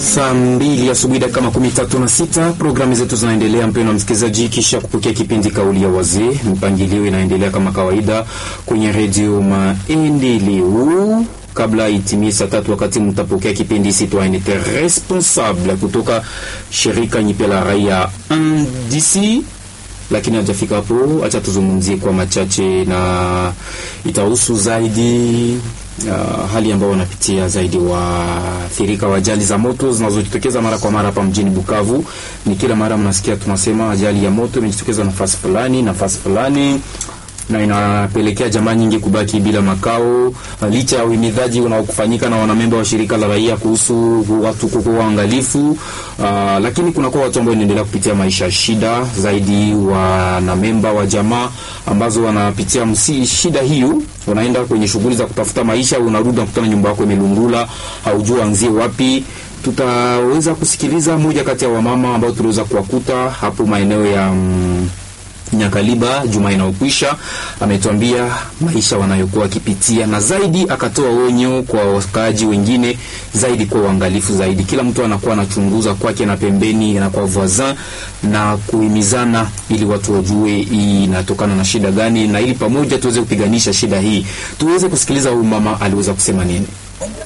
Saa mbili asubuhi dakika makumi tatu na sita. Programu zetu zinaendelea, mpendwa msikilizaji, kisha kupokea kipindi kauli ya wazee. Mpangilio inaendelea kama kawaida kwenye redio Maendeleo. Kabla itimie saa tatu, wakati mtapokea kipindi citoyenneté responsable kutoka shirika nyipe la raia ndc lakini hajafika hapo, acha tuzungumzie kwa machache, na itahusu zaidi uh, hali ambayo wanapitia zaidi waathirika wa ajali za moto zinazojitokeza mara kwa mara hapa mjini Bukavu. Ni kila mara mnasikia tunasema ajali ya moto imejitokeza nafasi fulani nafasi fulani na inapelekea jamaa nyingi kubaki bila makao, licha ya uhimidhaji unaokufanyika na wanamemba wa shirika la raia kuhusu watu kuwa waangalifu. Uh, lakini kunakuwa watu ambao wanaendelea kupitia maisha ya shida zaidi, wanamemba wa jamaa ambazo wanapitia msi shida hiyo, wanaenda kwenye shughuli za kutafuta maisha, unarudi nakutana nyumba yako imelungula, haujua anzie wapi. Tutaweza kusikiliza moja kati ya wamama ambao tuliweza kuwakuta hapo maeneo ya mm, Nyakaliba juma inayokwisha, ametuambia maisha wanayokuwa wakipitia, na zaidi akatoa onyo kwa wakaaji wengine zaidi, kwa uangalifu zaidi. Kila mtu anakuwa anachunguza kwake na pembeni na kwa voisin na kuhimizana, ili watu wajue hii inatokana na shida gani, na ili pamoja tuweze kupiganisha shida hii. Tuweze kusikiliza huyu mama aliweza kusema nini.